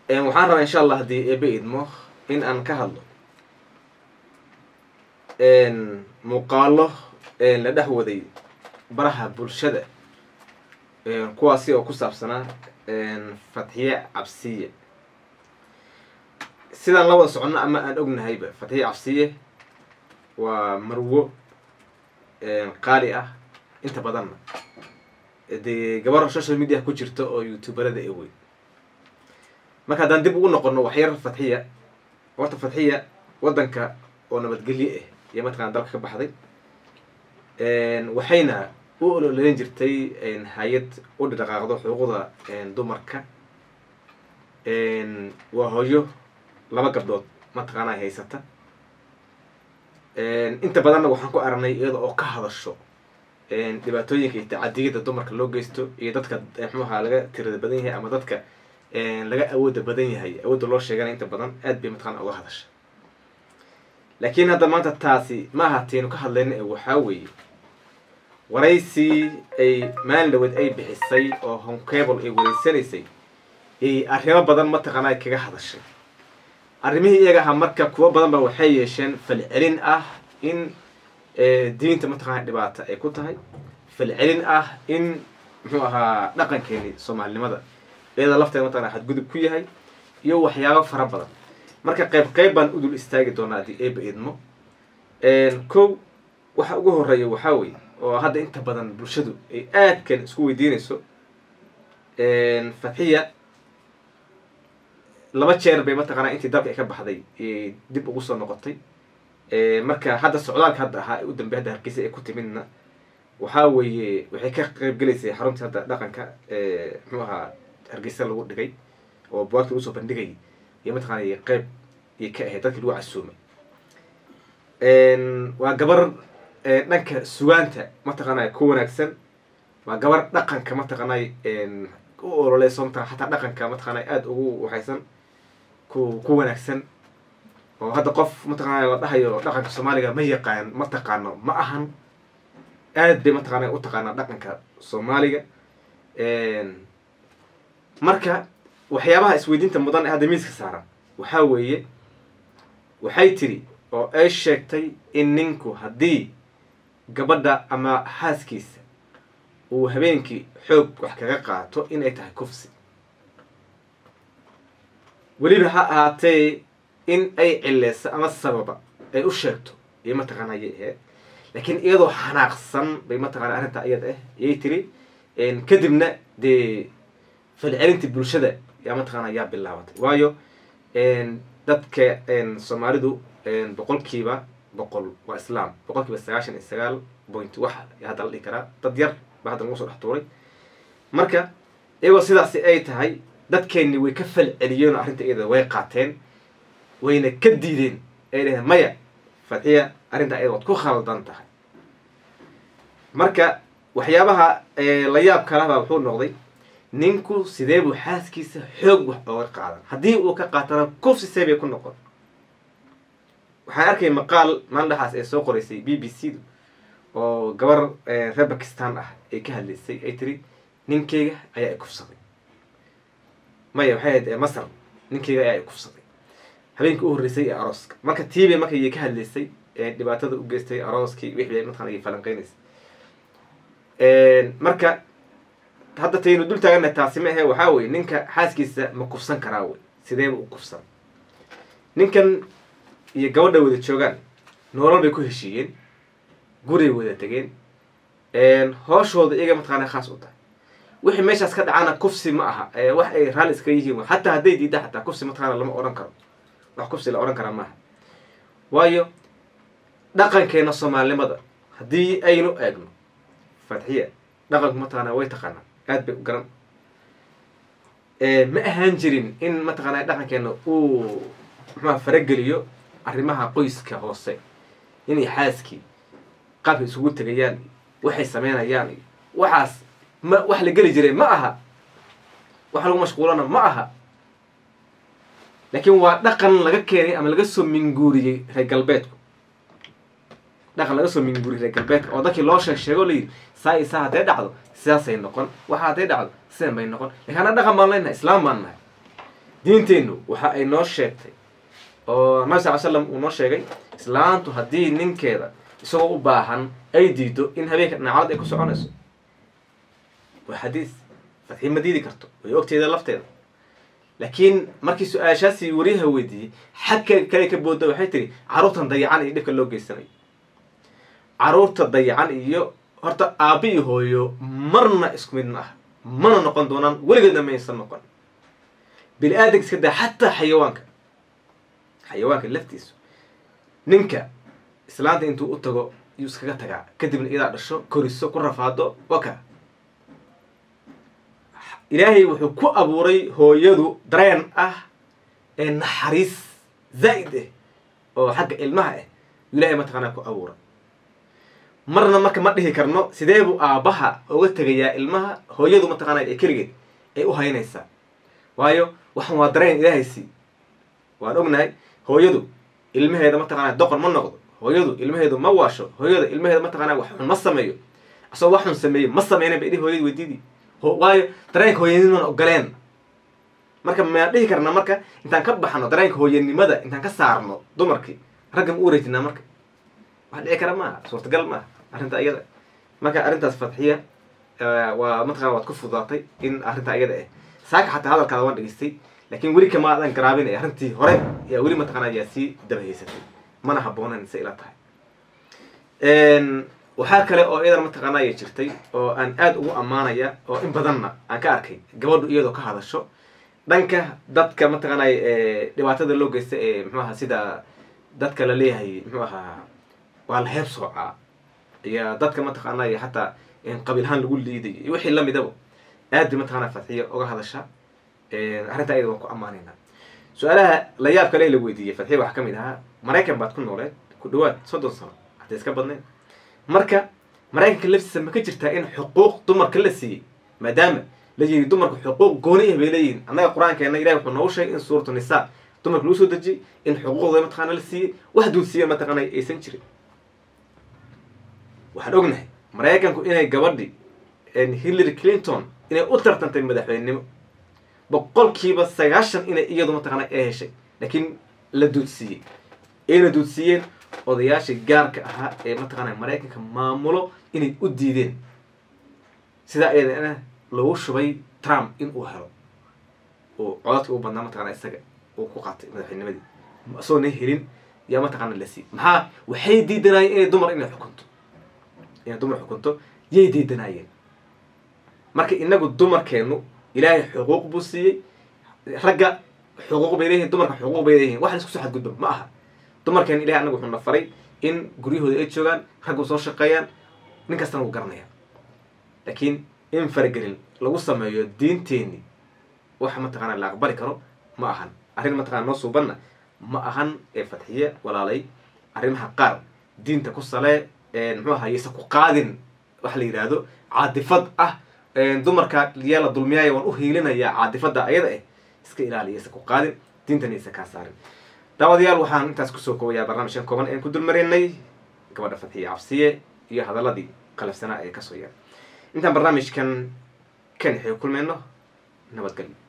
waxaan rabaa insha allah haddii eebe idmo in aan ka hadlo muuqaalo la dhex waday baraha bulshada kuwaasi oo ku saabsanaa fatxiye cabsiye sidaan la wada soconno ama aan ognahayba fatxiye cabsiye waa marwo qaali ah inta badanna dee gabar social media ku jirta oo youtuberada e weyn marka haddaan dib ugu noqono waxyar fatxiya horta fatxiya waddanka oo nabadgelye ah iyo mataqana dalka ka baxday waxayna u ololeyn jirtay hay-ad u dhaqaaqdo xuquuqda dumarka waa hooyo laba gabdhood mataqaana haysata inta badanna waxaan ku aragnay iyada oo ka hadasho dhibaatooyinka iyo tacadiyada dumarka loo geysto iyo dadka mxuaha laga tirada badan yahay ama dadka laga awooda badan yahay awoodda loo sheegana inta badan aad bay mataqana uga hadasha laakiin hadda maanta taasi ma ahaateynu ka hadlayna ee waxaa weeye waraysi ay maalin dhaweed ay bixisay oo honcable ay wareysanaysay ay arrimo badan mataqaana kaga hadashay arrimihii iyaga ahaa marka kuwo badan ba waxay yeesheen falcelin ah in diinta mataqana dhibaata ay ku tahay falcelin ah in muxuu ahaa dhaqankeeni soomaalinimada iyada lafteeda mataqana xadgudub ku yahay iyo waxyaabo fara badan marka qayb qayb baan udul istaagi doonaa haddii eeba idmo kow waxa ugu horeeya waxaa weye oo hadda inta badan bulshadu ay aadkan isku weydiinayso fatxiya laba jeer bay mataqaanaa intii dalka ay ka baxday dib ugu soo noqotay marka hadda socdaalka hadda ahaa u dambey hadda hargeysa ay ku timidna waxaa weeye waxay ka qayb gelaysay xaruntii hadda dhaqanka muxuu ahaa hargeysa lagu dhigay oo buwaagta lagu soo bandhigay iyo mataqana qayb iyo ka ahayd dadkii lagu casuumay waa gabar dhanka sugaanta mataqaanay ku wanaagsan waa gabar dhaqanka mataqaanay u ololeyso mataqana xataa dhaqanka mataqaanay aada ugu waxaysan ku ku wanaagsan oo hadda qof mataqaanay la dhahayo dhaqanka soomaaliga ma yaqaan ma taqaano ma ahan aad bay mataqaanay u taqaanaa dhaqanka soomaaliga marka waxyaabaha isweydiinta mudan ee hadda miiska saaran waxaa weeye waxay tiri oo ay sheegtay in ninku haddii gabadha ama xaaskiisa uu habeenkii xoog wax kaga qaato inay tahay kufsi weliba ha ahaatee in ay cileyso ama sababa ay u sheegto iyo mataqaana ayay ahayd laakiin iyadoo xanaaqsan bay mataqana arrintaa iyada ah ayay tiri kadibna dee falcelinta bulshada yaa mataqaana yaa bilaabatay waayo dadka soomaalidu boqolkiiba boqol waa islaam boqolkiiba sagaashan iyo sagaal point wax hadda la dhihi karaa dad yar ba hadda lagu soo dhex tuuray marka iyagoo sidaasi ay tahay dadkeenni way ka falceliyeen oo arrinta iyada way qaateen wayna ka diideen ay dhaheen maya fatxiya arrinta iyada waad ku khaldan tahay marka waxyaabaha la yaab kalahbaa wuxuu noqday ninku sidee buu xaaskiisa xoog wax ooga qaadan haddii uu ka qaatana kufsi see bay ku noqon waxaan arkay maqaal maalin dhexaas ee soo qoraysay b b c du oo gabar reer bakistan ah ay ka hadlaysay ay tiri ninkeyga ayaa i kufsaday maya waxay ahayd masar ninkeyga ayaa i kufsaday habeenkii u horreysay ee arooska marka tiibay marka yay ka hadlaysay dhibaatada u geystay arooskii wixii bay mataqana ay falanqeynaysay marka hadda taynu dul taagana taasi ma ahe waxaa weye ninka xaaskiisa ma kufsan karaa wey sideeba u kufsan ninkan iyo gabadha wada joogaan noolal bay ku heshiiyeen guray wada tegeen hooshooda iyaga mataqaana khaas u tahay wixii meeshaas ka dhacana kufsi ma aha wax ay raalli iskaga yihiin xataa hadday diida xataa kufsi mataqaana lama odhan karo wax kufsi la odhan karaa maaha waayo dhaqankeena soomaalinimada haddii aynu eegno fatxiya dhaqanku mataqaana way taqaanaa aad bay u garan ma ahaan jirin in mataqaana dhaqankeena uu muxuha farageliyo arrimaha qoyska hoose inay xaaskii qaabka isugu tegayaan waxay sameynayaan iyo waxaas ma wax la geli jiray ma aha wax lagu mashquulana ma aha laakiin waa dhaqan laga keenay ama laga soo minguuriyey reer galbeedku dhaqan laga soo minguuriyey reer galbeedka oo dadkii loo sheeg sheego layidhi saa iyo saa hadday dhacdo sidaasay noqon waxa hadday dhacdo sidan bay noqon lakin anna dhaqan baan leenahay islaam baan nahay diinteennu waxa ay noo sheegtay oo nabi sal l slam uu noo sheegay islaantu haddii ninkeeda isagoo u baahan ay diido in habeenka dhinacalad ay ku soconayso waa xadiis fadxii ma diidi karto way ogteeda lafteeda laakiin markii su-aashaasi wariyaha weydiiyey xagka kale ka booda waxay tiri carruurtan dayacan iyo dhibka loo geysanayo carruurta dayacan iyo horta aabba iyo hooyo marna isku mid ma ah mana noqon doonaan weligeedna maysan noqon bini aadanka iska daa xataa xayawaanka xayawaanka laftiisu ninka islaanta intuu u tago yuu iskaga tagaa kadibna iyadaa dhasho koriso ku rafaado waka ilaahay wuxuu ku abuuray hooyadu dareen ah ee naxariis zaa'id ah oo xagga ilmaha ah yuu ilahay mataqaanaa ku abuuray marna marka ma dhihi karno sidee buu aabbaha uga tegayaa ilmaha hooyadu mataqaanaa ee keligeed ay u haynaysaa waayo waxan waa dareen ilaahay sii waan ognahay hooyadu ilmaheeda mataqaanaa doqon ma noqdo hooyadu ilmaheedu ma waasho hooyada ilmaheeda mataqaanaa wax xun ma sameeyo asagoo wax xun sameeyey ma sameynan bay dhihi hooyada weydiidii waayo dareenka hooyanimana ogoleen marka maan dhihi karnaa marka intaan ka baxno dareenka hooyanimada intaan ka saarno dumarkii ragga ma u wareejinaa marka wax dhici kara maaha suurtagal maaha arrinta iyada marka arrintaas fadxiya waa mataqana waad ku fududaatay in arrinta iyada ah saaka xataa hadalkaada waan dhegeystay laakiin weli kama adan garaabinay arrintii hore yaa weli mataqana ayaa sii dabahaysatay mana habboonan se ila tahay waxaa kale oo iyadana mataqaana aya jirtay oo aan aada ugu ammaanaya oo in badanna aan ka arkay gabadhu iyadoo ka hadasho dhanka dadka mataqaanay dhibaatada loo geysta ee muxuu aha sida dadka la leeyahay muxuu ahaa waa la heeb soocaa iyo dadka mataqaanay xataa qabiilhaan lagu liiday iyo wixii lamidaba aad bay mataqana fadxiya uga hadasha arrinta iyada waan ku ammaanayna su-aalaha la yaab kale la weydiiyey fadxiya waxaa kamid ahaa maraykan baad ku nooleed ku dhawaad soddon sano hadday iska badnayn marka maraykanka laftiisa ma ka jirtaa in xuquuq dumarka la siiyey maadaama la yiri dumarka xuquuq gooni ah bay leeyihin annaga qur-aankeena ilahi wuxuu noogu sheegay in suuratu nisaa dumarka lagu soo dejiyey in xuquuqda mataqaana la siiyey wax duudsiiya mataqaana aysan jirin waxaan ognahay maraykanku inay gabadhi hillary clinton inay u tartantay madaxweynenimo boqolkiiba sagaashan inay iyadu mataqaana ee heshay laakiin la duudsiiyey ayna duudsiiyeen odayaashii gaarka ahaa ee mataqaana maraykanka maamulo inay u diideen sidaa iyadana lagu shubay trump in uu helo oo codadkii u badnaa mataqana isaga uu ku qaatay madaxweynimadii isagoo na helin yaa mataqaana la siiyey maxaa waxay diidanaayeen inay dumar inay xukunto inay dumar xukunto yay diidanaayeen marka inagu dumarkeenu ilaahay xuquuq buu siiyey ragga xuquuq bay leeyihin dumarka xuquuq bay leeyihin wax la isku soo xadgudba ma aha dumarkeena ilahay anagu wuxuu na faray in guryahooda ay joogaan raggu soo shaqeeyaan nin kastana wuu garanaya laakiin in faragelin lagu sameeyo diinteenni wax mataqaana la aqbali karo ma ahan arrin mataqana noo suubanna ma ahan ee fadxiye walaalay arrimaha qaar diinta ku salee muxuu aha yaysa ku qaadin waxa la yidhaahdo caadifad ah dumarka yaa la dulmiyaaya waan u hiilinayaa caadifadda ayada ah iska ilaaliya yaysa ku qaadin diintana yaysa kaa saarin daawadayaal waxaan intaas kusoo koobayaa barnaamijkan kooban een ku dulmaraynay gabadha fadxiye cabsiye iyo hadaladii qalafsanaa ee kasoo yaray intaan barnaamijkan kan xii kulmayno nabadgelyo